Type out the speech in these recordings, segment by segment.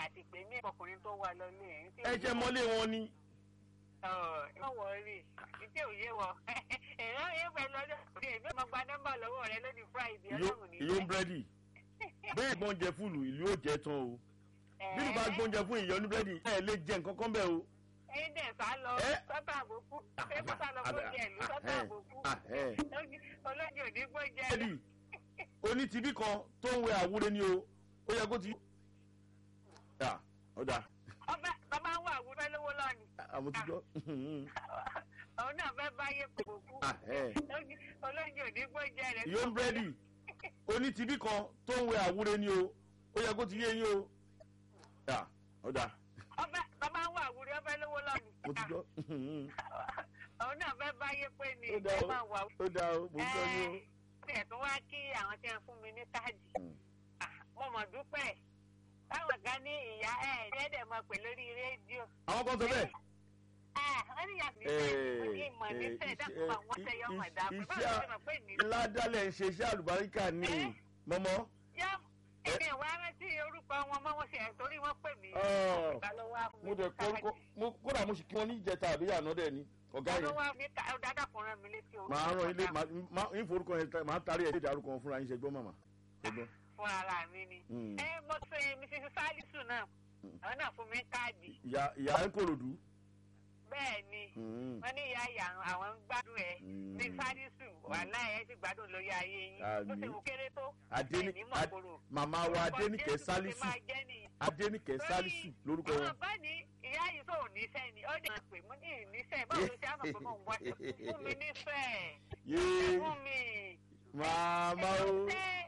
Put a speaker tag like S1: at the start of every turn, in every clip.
S1: àti pé ní ọkùnrin tó wà lọlé ẹ̀.
S2: ẹ jẹ́ mọ́lé wọn ni.
S1: ọ̀ ọ̀ wọ̀ọ́rì ìdí òye wọ ẹ̀rọ yẹn fẹ́ lọ́dọ̀ òde èmi ọmọ gba nọ́mbà lọ́wọ́ rẹ lónìí friday ọlọ́run ní.
S2: ìlú búrẹ́dì bẹ́ẹ̀ gbọ́n jẹ fúlù ìlú ò jẹ tán o bí ló bá gbóúnjẹ fún ìyọnu búrẹ́dì ẹ lè jẹ nǹkan kan bẹ́ẹ̀ o.
S1: ẹyin dẹ̀ sá lọ
S2: Ẹ.
S1: sọ́tà àbòkú ẹ̀kú sá lọ fún jẹ ìlú sọ́tà àbòkú olójú òní gbóúnjẹ
S2: búrẹ́dì oní tibí kan tó ń wẹ àwúre ni o ó yẹ kó ti. yà ó dáa
S1: ọbẹ̀ bàbá ń wà àwùjọ lówó lọ́ọ̀nì
S2: àmójútó.
S1: òun náà fẹ́ báyé kòkòkú olójú òní gbóúnjẹ rẹ̀
S2: ìyọnu búrẹ́dì oní tibí kan tó ń wẹ àwúre ni o ó yẹ kó ti yé yín o. yà ó dáa
S1: ọbẹ̀ bàbá ń wà àwùjọ ọbẹ̀ lówó lọ́ọ̀nì
S2: mo ti gbọ́.
S1: òun náà fẹ́ báyé pé ni
S2: ó dáa
S1: ẹ
S2: o
S1: máa wà
S2: ó dáa o mo ń gbọ́ yín o.
S1: ẹ̀ tún wá kí àwọn tí wọ́n fún mi ní káàdì
S2: Mm.
S1: Ah, mo mọ̀ dúpẹ́ táwọn kan ní ìyá ẹ̀ ẹ̀ẹ́dẹ̀ mọ̀ pé lórí rédíò
S2: àwọn kan sọ bẹ́ẹ̀.
S1: Ah, wọ́n ní ìyá mi fẹ́ ní ìmọ̀ ní fẹ́ dákun àwọn tẹ̀yọ́ ọmọ ẹ̀dá pé báwo ló ṣe mọ̀ pé ní.
S2: ládàlẹ̀ ń ṣe iṣẹ́ àlùbáríkà ní
S1: Eh?
S2: mọ́mọ́.
S1: yá èmi ìwà rántí orúkọ wọn mọ́ wọn ṣe ẹ̀ torí wọ́n pè mí.
S2: Ah.
S1: Ọ̀gá ló wá fún mi
S2: mo dẹ̀
S1: ní
S2: kọ́ orúkọ mo kódà mo sì kí wọn ní ìjẹta àbí àná dẹ̀ ni ọ̀gá
S1: Ọ̀gá ló
S2: yẹn.
S1: wá mi ká dáadáa kan rán mi létí orúkọ.
S2: màá rán ilé
S1: ọ̀gá
S2: màá ń forúkọ yẹn ta- màá tarí ẹ̀ lédè arúkọ wọn fúnra yín ṣe gbọ́ màmá. ṣe gbọ́.
S1: fún ara mi ni.
S2: Mm.
S1: ẹ mo ṣe mrs salisu náà àwọn náà fún mi káàdì
S2: ìyá ìyá ń kòròdú.
S1: bẹ́ẹ̀ ni
S2: Mm.
S1: wọ́n ní ìyá ìyá àwọn ń gbádùn ẹ̀
S2: Mm.
S1: ní salisu wàhálà ẹ̀ sì gbádùn lórí ayé yín bó ṣe
S2: Àmín.
S1: wù kéré tó
S2: Adéní-
S1: ẹ̀ní mọ̀
S2: Ad-
S1: kúrò.
S2: màmá wa adénìkẹ́ sálísù adénìkẹ́ sálísù lórúkọ wọn.
S1: àwọn bá ní ìyá yìí tó níṣẹ́ ni ó dẹ̀ pé mo ní ìníṣẹ́ báwo ló ṣe á mọ̀ pé mò ń wá fún mi níṣẹ́
S2: yéé
S1: fún mi.
S2: màmá o.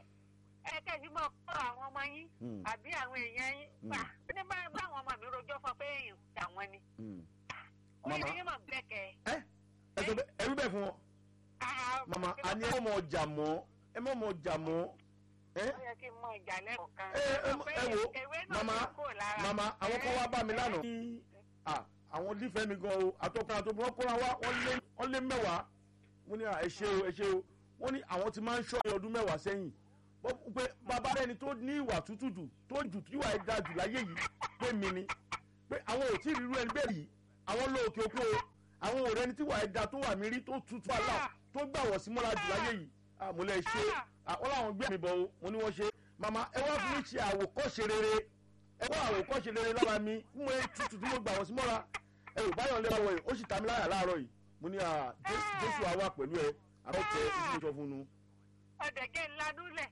S1: ẹ kẹ́jú mọ̀ kọ́ àwọn ọmọ yín
S2: Mm.
S1: àbí àwọn èèyàn yín
S2: Mm.
S1: gbà ní bá báwọn ọmọ mi rojọ́ fún pé èèyàn àwọn ni.
S2: Mm.
S1: ó
S2: Màmá.
S1: yẹ kí mọ̀ gbẹ́kẹ̀.
S2: ẹ ẹ sọ bẹ́ẹ̀ ẹrú bẹ́ẹ̀ fún wọn. màmá a ní ẹ mọ̀ ọjà mọ́ ẹ mọ̀ ọmọ ọjà mọ́. ẹ
S1: ó yẹ kí n mọ ìjà lẹ́kọ̀ọ́ kan.
S2: ẹ ẹ mọ- ẹ wo
S1: ewé náà
S2: màmá
S1: ló kúrò lára.
S2: màmá àwọn kan wá bá mi lánàá. ní à àwọn lífẹ̀ẹ́ mi gan o àtọkùnrin àtọkùnrin wọn kóra wá wọ́n lé wọ́n lé mẹ́wàá wọ́n ní à ẹ ṣe o ẹ ṣe o wọ́n ní àwọn ti máa ń ṣọ́ ẹ ọdún mẹ́wàá sẹ́yìn Bọ́- pé bàbá rẹni tó ní ìwà tútù jù tó jù tí ìwà ẹ̀ ga jù láyé yìí pé mi ni pé àwọn ò tí ì rírú ẹni bẹ́ẹ̀ yìí àwọn lọ òkè òkú o àwọn ò rẹni tí ìwà ẹ̀ ga tó wà mí rí tó tutù àlà tó gbà wọ̀ sí mọ́ra jù láyé yìí àmúlẹ̀ ṣe àwọn làwọn gbé mi bọ̀ o mo ní wọ́n ṣe màmá ẹ wá fún mi ṣe àwòkọ́ṣe rere ẹ wá àwòkọ́ṣe rere lára mi fún mi tutù tí mo gbà wọ̀ sí mọ́ra ẹ ò báyọ̀ lé wọ̀ yìí ó sì ta mi láyà láàárọ̀ yìí mo ní à Jésù- Jésù àwa pẹ̀lú ẹ àwọn ọ̀tẹ̀ ìdílé sọ fún un.
S1: ọ̀dẹ̀gẹ̀ ńlanúlẹ̀.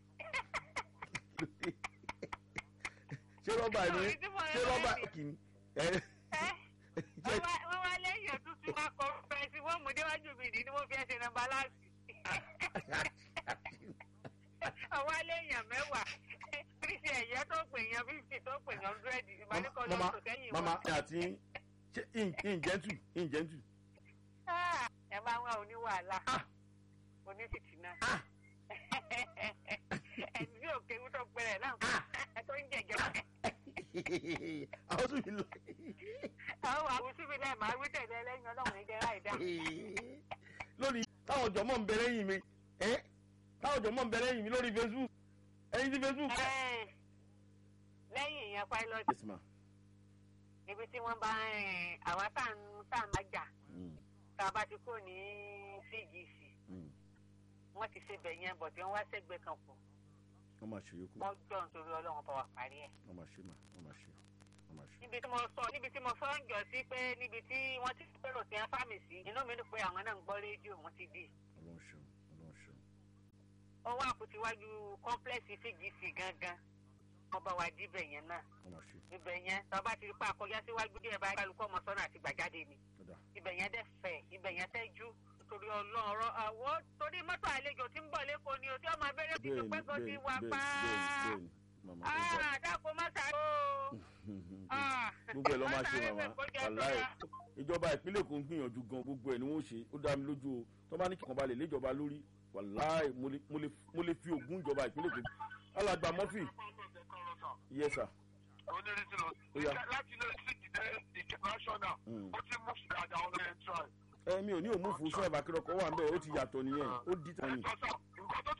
S2: ṣé rọ́bà ni
S1: Orí tí mo
S2: ṣé
S1: rẹ́
S2: rọ́bà
S1: ni.
S2: kìíní ẹ
S1: ẹ́
S2: jẹ́
S1: wọ́n wá lẹ́yìn òtútù máa kọ fẹ́ẹ́sì wọ́n mú déwájú mi ìdí ni wọ́n fi ẹsẹ̀ nàmbá láàsì. àwọn aléèyàn mẹ́wàá fífi ẹ̀yẹ tó pè yàn fífi tó pè yàn dúrẹ́dì ìbánikọ́ lọ
S2: mama
S1: sọ sẹ́yìn
S2: mama
S1: wọn.
S2: ẹ àti ṣé ìjẹ́ntù ìjẹ́ntù
S1: Ah, ẹ máa ń wá oníwàhálà
S2: Ah.
S1: onífìtínà
S2: Ah.
S1: ẹni tí òkè ń tó pẹrẹ náà tó ń jẹjẹ
S2: àwọn tún mi lọ.
S1: àwọn àwùjọ mi náà máa wí tẹ̀lé ẹlẹ́yìn ọlọ́run ní jẹ́rà ìdá.
S2: lórí táwọn ọjọ́ mọ̀ ń bẹ lẹ́yìn mi ẹ́ táwọn ọjọ́ mọ̀ ń bẹ lẹ́yìn mi lórí facebook ẹ̀yin tí facebook.
S1: Ẹ́, lẹ́yìn ìyẹn pilot
S2: yes ma.
S1: ibi tí wọ́n bá ń àwa tá à ń tá à ń bá jà
S2: Mm,
S1: tá a bá ti kó ní cgc
S2: mm.
S1: wọ́n ti ṣe bẹ̀ yẹn bọ̀ tí wọ́n wá sẹ́gbẹ̀ẹ́ kan kù
S2: wọ́n máa ṣe yòókù
S1: wọ́n jọ nítorí ọlọ́run bá wa parí ẹ̀.
S2: wọ́n máa ṣe mà wọ́n máa ṣe wọ́n máa ṣe.
S1: níbi tí mo sọ níbi tí mo sọ ń jọ sí pé níbi tí wọ́n ti pérò tí wọ́n fámì sí inú mi dùn pé àwọn náà ń gbọ́ rédíò wọ́n ti dì.
S2: ọlọ́run ṣeun ọlọ́run ṣeun.
S1: ó wá kùtìwájú kọ́ńplẹ́ẹ̀sì cgc gangan wọ́n bá wa díbẹ̀ yẹn náà
S2: wọ́n máa ṣe
S1: ibẹ̀ yẹn tọ́ba ti rí pa àkọjá síwájú díẹ̀ báyìí kálukú ọmọ sọ́nà àti gbàjáde ni
S2: ọ̀dà
S1: ibẹ̀ yẹn dẹ̀ fẹ̀ ibẹ̀ yẹn tẹ́jú torí ọlọ́run àwọ̀ torí mọ́tò àlejò tí ń bọ̀ lẹ́kọ̀ọ́ ni o tí ọmọ abẹ́rẹ́ ti
S2: bẹ́ẹ̀ni
S1: tó pẹ́ kó ti
S2: bẹ́ẹ̀ni
S1: wà
S2: bẹ́ẹ̀ni
S1: pa
S2: bẹ́ẹ̀ni mama ó gbà.
S1: á dáko má sáré o. Ah.
S2: gbogbo ẹ lọ máa ṣe
S1: Má sáré
S2: màmá
S1: fẹ́ kó jẹ
S2: wàláì
S1: sọ́ra.
S2: ìjọba ìpínlẹ̀ Èkó ń gbìyànjú gan gbogbo ẹ̀ ni wọ́n ṣe ó dá mi lójú o tó bá ní kíkan balẹ̀ léjọba lórí wàláì mo lè- mo lè- mo lè fi ògùn ìjọba ìpínlẹ̀ Èkó alàgbà mọ́fì yes sir
S3: onírìsì lọ.
S2: Ó yá.
S3: láti ilé sí ìdílé international
S2: Mm.
S3: ó ti mú sí dáadáa ọ̀nà ẹ̀ ń try.
S2: ẹ mi ò ní òmùfù sọ ìbákẹ́rọ̀kọ̀ wà ń bẹ̀ ó ti yàtọ̀ nìyẹn ó dì tán ni.
S3: ẹ̀jọ̀ sá nǹkan tó